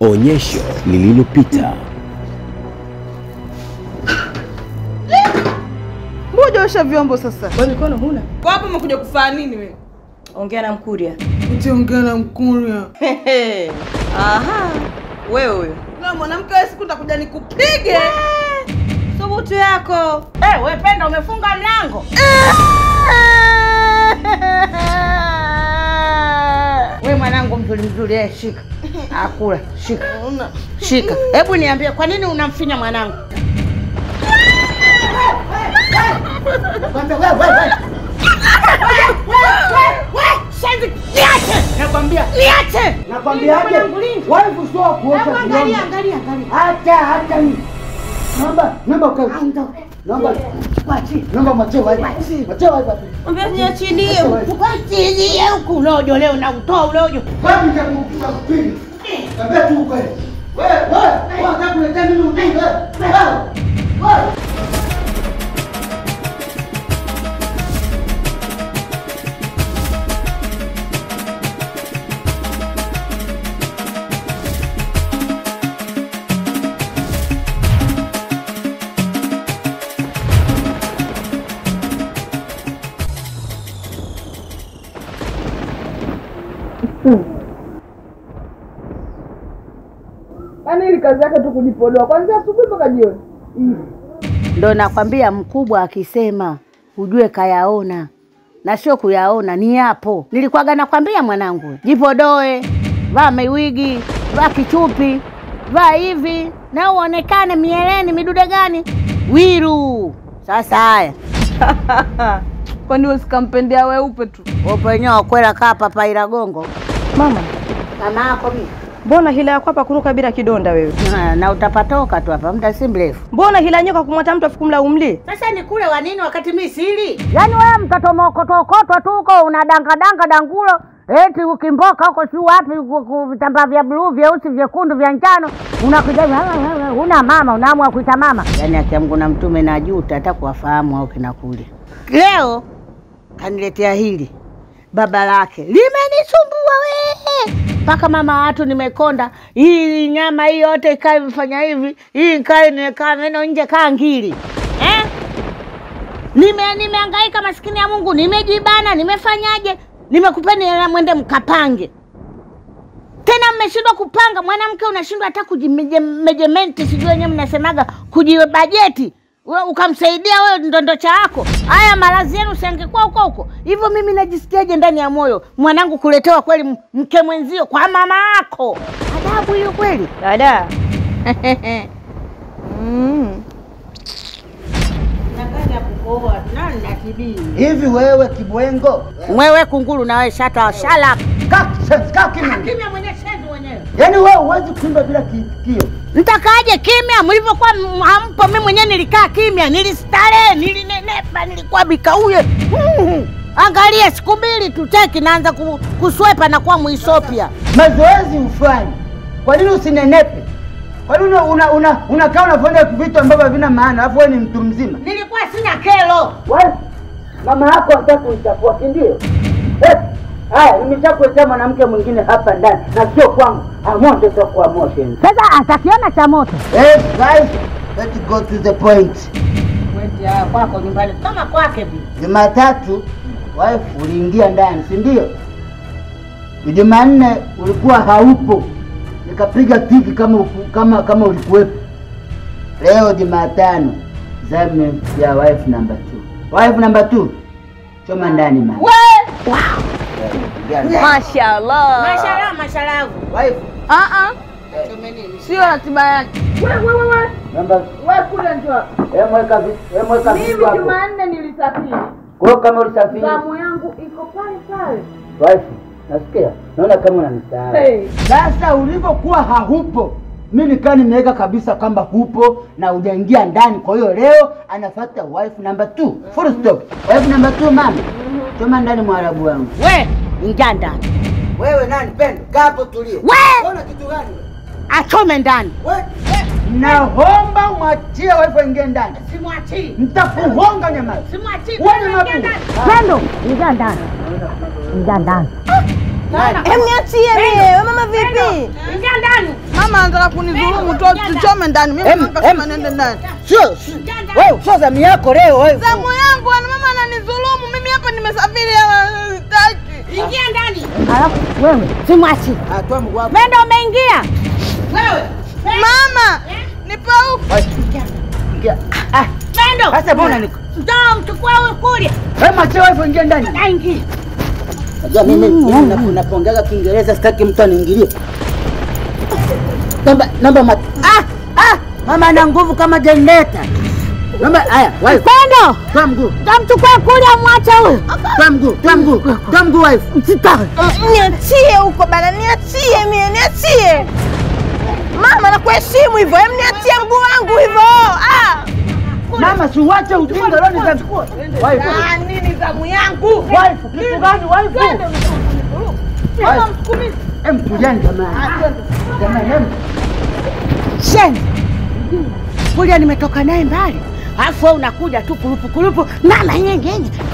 Onyesho lililopita. Mmoja osha vyombo sasa. Kwa mikono huna? Kwa hapo umekuja kufanya nini wewe? Ongea na Mkuria. Utaongea na Mkuria. Aha, wewe huyo. Na mwanamke wewe siku nitakuja nikupige. Thubutu yako. Eh, we Penda umefunga mlango. We mwanangu mzuri mzuri, eh, shika. Akula, shika. Shika. Hebu niambie kwa nini unamfinya mwanangu? Shenzi, niache! Nakwambia, Niache! nakwambiaje? Mwanangu lini? Wife sio kuosha Hebu angalia, vyombo. angalia, angalia. Hata hata ni. Naomba, naomba ukae. Naomba. Naomba mwachie wife. Mwachie wife. Mwambie niachilie. Tukachilie huku ulojo leo na utoa ulojo. Wapi nitakupiga kupili? Kaambia tu ukweli. Wewe, wewe, wewe unataka kuletea mimi ujinga? Wewe. Wewe. Yaani ili kazi yake tu kujipodoa kwanzia asubuhi mpaka jioni. Ndo nakwambia mkubwa akisema ujue kayaona na sio kuyaona, ni yapo. Nilikuwaga nakwambia mwanangu, jipodoe, vaa miwigi, vaa kichupi, vaa hivi na uonekane mieleni midude gani wiru. Sasa haya Kwani wewe sikampendea weupe tu? upenyewe kwela kaa papaira gongo Mama, kama yako mimi mbona hila yako hapa kuruka bila kidonda wewe? Na- na utapatoka tu hapa muda si mrefu. Mbona hila nyoka kumwata mtu afikumla umli? Sasa ni kule wa nini wakati mi sili? Yaani wewe mtoto mokotokotwa tu huko unadangadanga dangulo eti ukimboka huko si wapi ku- ku- vitambaa vya bluu vyeusi vyekundu vya njano unakuja una mama unaamua kuita mama. Yaani akiamgu na mtume na juta hata kuwafahamu au kinakuli. Leo kaniletea hili baba lake limenisumbua we mpaka mama watu nimekonda. Hii nyama hii yote ikae imefanya hivi, hii ikae nimekaa meno nje kaa ngili eh? Nime nimehangaika maskini ya Mungu, nimejibana, nimefanyaje? Nimekupeni hela mwende mkapange. Tena mmeshindwa kupanga, mwanamke unashindwa hata kujimejementi, sijui wenyewe mnasemaga kujibajeti we ukamsaidia wewe ndondocha yako. Haya malazi yenu siangekuwa huko huko hivyo. Mimi najisikiaje ndani ya moyo mwanangu kuletewa kweli m- mke mwenzio kwa mama yako? Adabu hiyo kweli. Dada. mm. Hivi wewe kibwengo? Mwewe kunguru na wewe shata shala Kaa sense, kaa kimya. kimya mwenyewe shenzi mwenyewe. Yaani wewe huwezi kuimba bila kiitikio. Mtakaaje kimya mlivyokuwa m- hampo? Mimi mwenyewe nilikaa kimya, nilistarehe, nilinenepa, nilikuwa bikauye. Mm. Angalia siku mbili tu teki naanza ku, kuswepa na kuwa Muisopia. Mazoezi ufanye. Kwa nini usinenepe? Kwa nini una una una unakaa unafanya vitu ambavyo havina maana, alafu wewe ni mtu mzima? Nilikuwa sina kelo. Wewe mama yako anataka kuichafua, si ndio? Eh, Haya, nimeshakuletea mwanamke mwingine hapa ndani na sio kwangu. Amoto sio kwa motion. Sasa atakiona cha moto. Hey guys, let's go to the point. Weti haya kwako nyumbani kama kwake vile. Jumatatu wife uliingia ndani, si ndio? Jumanne ulikuwa haupo, nikapiga tiki kama uku- kama kama ulikuwepo. Leo Jumatano zamu ya wife number two. Wife number two, choma ndani mama. Ingia ndani. Mashallah. Mashallah, mashallah. Wife, Ah ah. Sio ratiba yake. Wewe wewe wewe. namba Wewe kule njoo. eh, mweka vi- eh, mweka Mimi vitu hapo. Jumanne nilisafiri. Kwa hiyo kama ulisafiri, Zamu yangu iko pale pale. wife, nasikia naona kama unanisahau. Hey. Sasa ulivyokuwa haupo, mi nikaa nimeweka kabisa kwamba hupo na hujaingia ndani. Kwa hiyo leo anafuata wife number two, full stop. Wife number two, mama, choma ndani mwarabu wangu. We, ingia ndani. Wewe nani pendo? Kaa hapo tulie. We! Una kitu gani? Achome ndani. Wewe naomba mwachie wife aingie ndani, Simwachii. nitakuhonga nyama. Simwachii. Wewe ni mabu. Pendo, ingia ndani. Ingia ndani. Em, niachie mie. We mama vipi? Ingia ndani. Mama anataka kunidhulumu tu, tuchome ndani. Mimi Em, nikasema em. nende ndani. Sio wewe, sio zamu yako leo wewe. Zamu yangu ana mama ananidhulumu. Mimi hapa nimesafiri hapa sitaki. Ingia ndani. Alafu wewe simwachi. Atoa mguu wako. Wewe ndio umeingia. Wewe. Mama, nipe huku. Ingia. Ah, Pendo. sasa mbona niko? Njoo mchukue huyu kulia. Wewe mwache wewe ingia ndani. Aingia. Unajua mimi mimi napo- napoongea Kiingereza sitaki mtu aniingilie. Namba namba mat. Ah, ah, mama ana nguvu kama generator. Namba haya, wife. Pendo. Toa mguu. Tamchukue kulia mwache huyu. Toa mguu, toa mguu. Toa mguu wife. Msitaki. Mm, Niachie huko bana, niachie mie, niachie. Mama nakuheshimu hivyo. Em, niachie mguu wangu hivyo. Ah. Mama si uache ujinga leo nitachukua. Wife. Ah, nini zamu yangu? Wife, kitu gani wife? Mama msukumizi. Em tujani jamani. Jamani, em. Sheni. Kulia nimetoka naye mbali. Alafu wewe unakuja tu kurupu kurupu. Mama nyenye nyenye.